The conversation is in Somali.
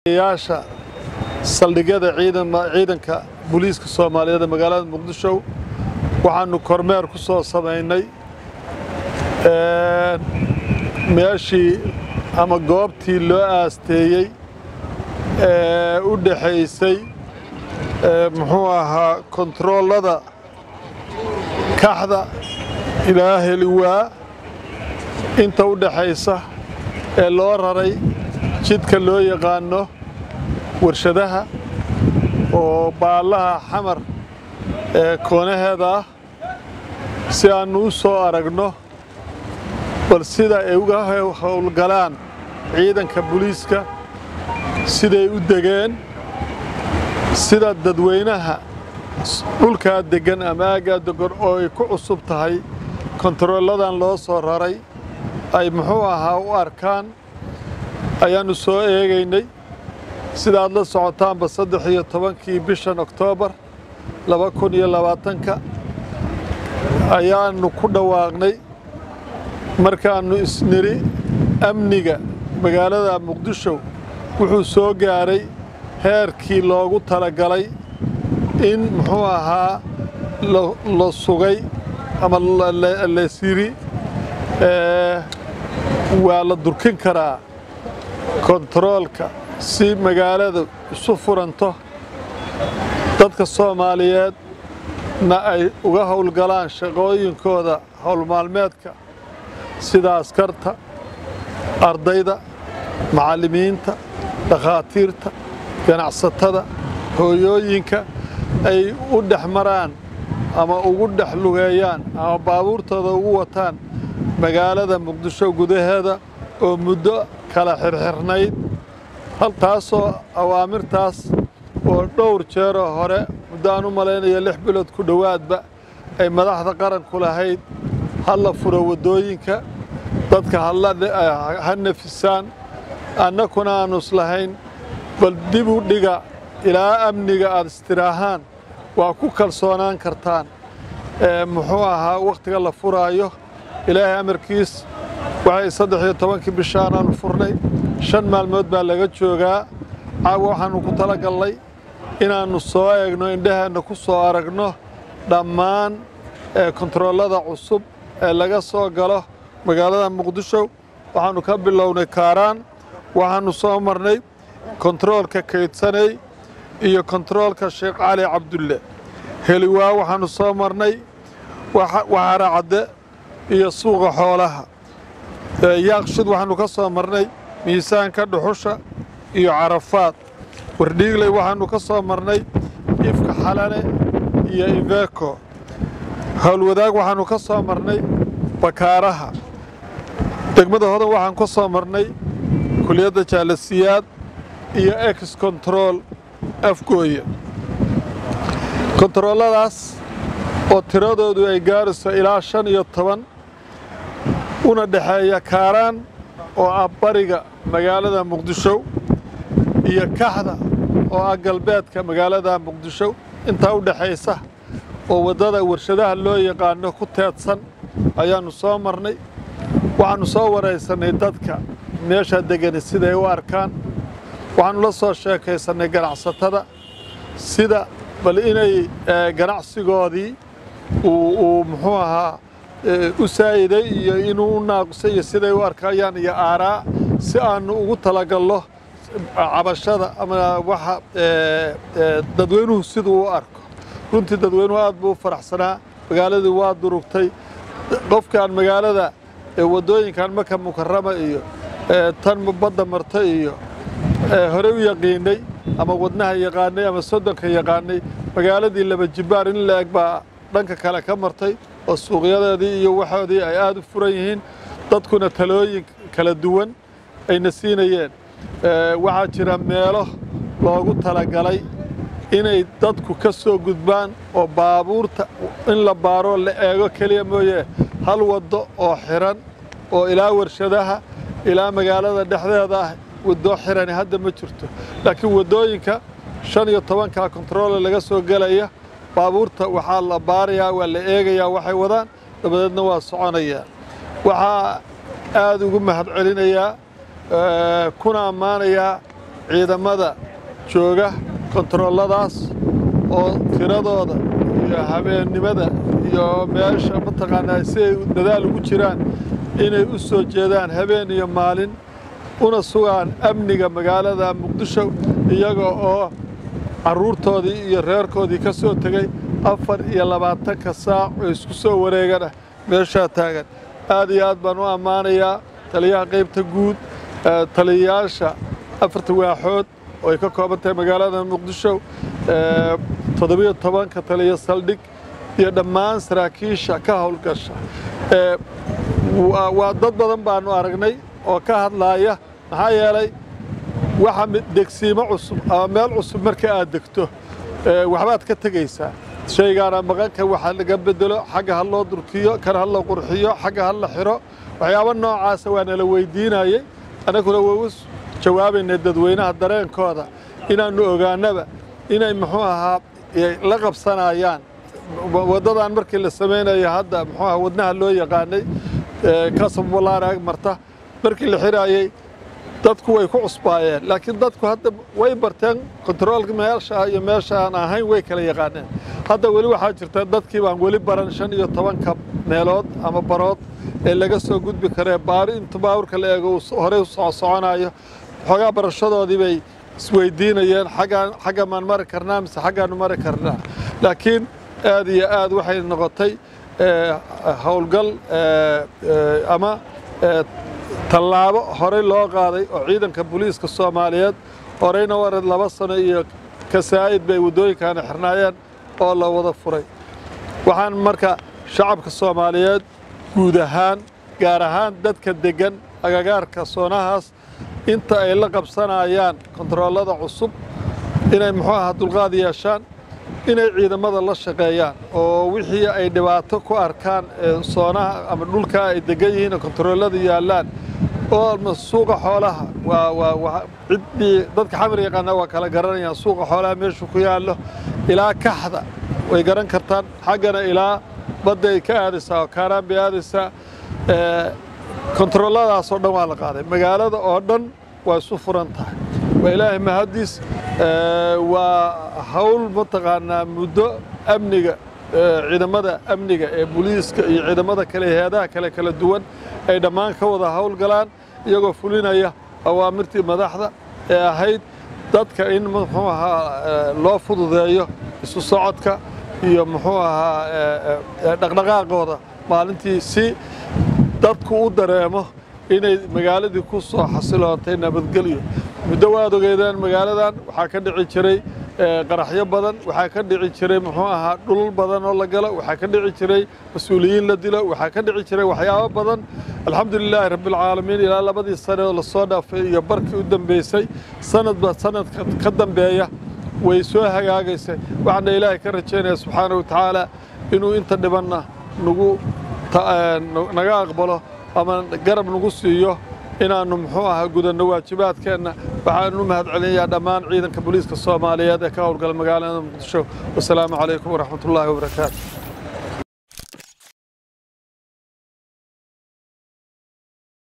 yaasha saldhigyada ciidanka booliiska soomaaliyeed ee magaalada muqdisho waxaanu kormeer ku soo samaynay meeshii ama goobtii loo aasteeyey ee u dhaxaysay muxuu ahaa kontaroolada kaxda ilaa heliwaa inta u dhaxaysa ee loo raray jidka loo yaqaano warshadaha oo baallaha xamar ee koonaheeda ah si aannu u soo aragno bal sida ay uga howlgalaan ciidanka booliiska siday u degeen sida dadweynaha dhulkaa deggan ama aaggaa deggan oo ay ku cusub tahay kontarooladan loo soo raray ay muxuu ahaa u arkaan ayaannu soo eegaynay sidaad la socotaanba saddex iyo tobankii bishan oktoobar laba kun iyo labaatanka ayaannu ku dhawaaqnay markaannu isniri amniga magaalada muqdisho wuxuu soo gaaray heerkii loogu talagalay in muxuu ahaa la sugay ama lasyiri waa la durkin karaa kontaroolka si magaalada isu furanto dadka soomaaliyeedna ay uga howlgalaan shaqooyinkooda howlmaalmeedka sida askarta ardayda macallimiinta dhakhaatiirta ganacsatada hooyooyinka ay u dhex maraan ama ugu dhex lugeeyaan ama baabuurtooda ugu wataan magaalada muqdisho gudaheeda oo muddo kala xirxirnayd haltaasoo awaamirtaas oo dhowr jeeroo hore muddo aan u malaynayo lix bilood ku dhowaadba ay madaxda qaranku lahayd ha la furo waddooyinka dadka ha nafisaan annakuna aannu islahayn bal dib u dhiga ilaa amniga aad istiraahaan waa ku kalsoonaan kartaan muxuu ahaa wakhtiga la furaayo ilaahay amarkiis waxay saddex iyo tobankii bishaanaannu furnay shan maalmood baa laga joogaa caawa waxaannu ku tala gallay inaannu soo eegno indhaheenna ku soo aragno dhammaan kontaroolada cusub ee laga soo galo magaalada muqdisho waxaannu ka bilownay kaaraan waxaannu soo marnay kontaroolka kaydsanay iyo kontaroolka sheekh cali cabdulle heliwaa waxaannu soo marnay waxaara cadde iyo suuqa xoolaha yaaqshid waxaannu ka soo marnay miisaanka dhuxusha iyo carafaad wardhiigley waxaannu ka soo marnay ifka xalane iyo iveco howlwadaag waxaannu ka soo marnay bakaaraha degmada hodan waxaan ka soo marnay kuliyadda jaalasiyaad iyo ex control afgooye kontarooladaas oo tiradoodu ay gaarayso ilaa shan iyo toban una dhexeeya kaaraan oo ah bariga magaalada muqdisho iyo kaxda oo ah galbeedka magaalada muqdisho intaa u dhexaysa oo waddada warshadaha loo yaqaano ku teedsan ayaannu soo marnay waxaannu soo waraysannay dadka meeshaa degani siday u arkaan waxaannu la soo sheekaysannay ganacsatada sida bal inay ganacsigoodii uu muxuu ahaa u saa'iday iyo inuu u naaqusay iyo siday u arkayaan iyo aaraa si aannu ugu talagallo cabashada ama waxa dadweynuhu siduu u arko runtii dadweynuhu aad buu u faraxsanaa magaaladii waa durugtay qofkaan magaalada waddooyinkan maka mukarama iyo tan badda marta iyo hore u yaqiinay ama wadnaha yaqaanay ama soddonka yaqaanay magaaladii laba jibbaar in la eg baa dhanka kale ka martay oo suuqyadeedii iyo waxoodii ay aad u furan yihiin dadkuna talooyin kala duwan ayna siinayeen waxaa jira meelo loogu talagalay inay dadku ka soo gudbaan oo baabuurta in la baaroo la eego keliya mooye hal waddo oo xiran oo ilaa warshadaha ilaa magaalada dhexdeeda ah waddo xirani hadda ma jirto laakiin waddooyinka shan iyo tobankaa kontaroole laga soo gelaya baabuurta waxaa la baarayaa waa la eegayaa waxay wadaan dabadeedna waa soconayaa waxaa aad ugu mahad celinayaa kuna ammaanayaa ciidamada jooga kontarooladaas oo tiradooda iyo habeennimada iyo meesha mataqaanaa si ay dadaal ugu jiraan inay u soo jeedaan habeen iyo maalin una sugaan amniga magaalada muqdisho iyaga oo carruurtoodii iyo reerkoodii ka soo tegey afar iyo labaatanka saac oo isku soo wareegana meeshaa taagan aad iyo aad baan u ammaanayaa taliyaha qaybta guud taliyayaasha afarta waaxood oo ay ka kooban tahay magaalada muqdisho toddobiyo tobanka taliya saldhig iyo dhammaan saraakiisha ka howlgasha waa dad badan baanu aragnay oo ka hadlaaya maxaa yeelay waxa degsiimo cusub ama meel cusub marka aad degto waxbaad ka tegaysaa shaygaana maqanka waxa laga bedelo xagga ha loo durkiyo kan ha la qurxiyo xagga ha la xiro waxyaabo noocaasa waa nala weydiinayey annaguna waa u jawaabaynay dadweynaha dareenkooda inaannu ogaanaba inay muxuu ahaa la qabsanayaan waddadan markii la samaynayo hadda muxuu aha wadnaha loo yaqaanay kasabulaana ag marta markii la xiraayey dadku way ku cusbaayeen laakiin dadku hadda way barteen kontaroolka meesha iyo meesha aan ahayn way kala yaqaaneen hadda weli waxaa jirta dadkii baan weli baran shan iyo tobanka meelood ama barood ee laga soo gudbi karee baari inta baawurka la eego uu horey u soo soconayo xoogaa barashadoodii bay isweydiinayeen xaggaan xagga maan mari karnaa mise xaggaanu mari karnaa laakiin aad iyo aad waxay noqotay howlgal ama tallaabo horey loo qaaday oo ciidanka booliiska soomaaliyeed horeyna wared laba sano iyo kasaa'id bay waddooyinkaana xirnaayeen oo la wada furay waxaan marka shacabka soomaaliyeed guud ahaan gaar ahaan dadka deggan agagaarka soonahaas inta ay la qabsanayaan kontaroolada cusub inay muxuu ahaa dulqaad yeeshaan inay ciidamada la shaqeeyaan oo wixii ay dhibaato ku arkaan soonaha ama dhulkaa ay degan yihiin oo kontaroolada yaallaan oo suuqa xoolaha waa waa ciddii dadka xamar yaqaana waa kala garanayaan suuqa xoolaha meeshu ku yaallo ilaa kaxda way garan kartaan xaggana ilaa badda ay ka aadaysaa oo kaaraan bay aadaysaa kontarooladaas oo dhan waa la qaaday magaalada oo dhan waa isu furan tahay waa ilaahay mahaddiis waa hawl mataqaanaa muddo amniga ciidamada amniga ee booliiska iyo ciidamada kale heedaha kale kala duwan ay dhammaan ka wada howlgalaan iyagoo fulinaya awaamirtii madaxda ee ahayd dadka in muxuu ahaa loo fududeeyo isu socodka iyo muxuu ahaa dhaqdhaqaaqooda maalintii si dadku u dareemo inay magaaladii ku soo xasiloontay nabadgelyo muddo waad ogeedeen magaaladan waxaa ka dhici jiray qaraxyo badan waxaa ka dhici jiray muxuu ahaa dhulal badan oo la galo waxaa ka dhici jiray mas-uuliyiin la dilo waxaa ka dhici jiray waxyaabo badan alxamdulilaahi rabbilcaalamiin ilaa labadii sane oo lasoo dhaafay iyo barkii u dambeysay sanadba sanadka ka dambeeya way soo hagaagaysay waxaana ilaahay ka rajaynaya subxaana wa tacaala inuu inta dhibanna nagu naga aqbalo ama garab nagu siiyo inaannu muxuu ahaa gudanno waajibaadkeenna waxaanu u mahad celinayaa dhammaan ciidanka booliiska soomaaliyeed ee ka howlgala magaalada muqdisho wasalaamu calaykum waraxmatullaahi wabarakaatu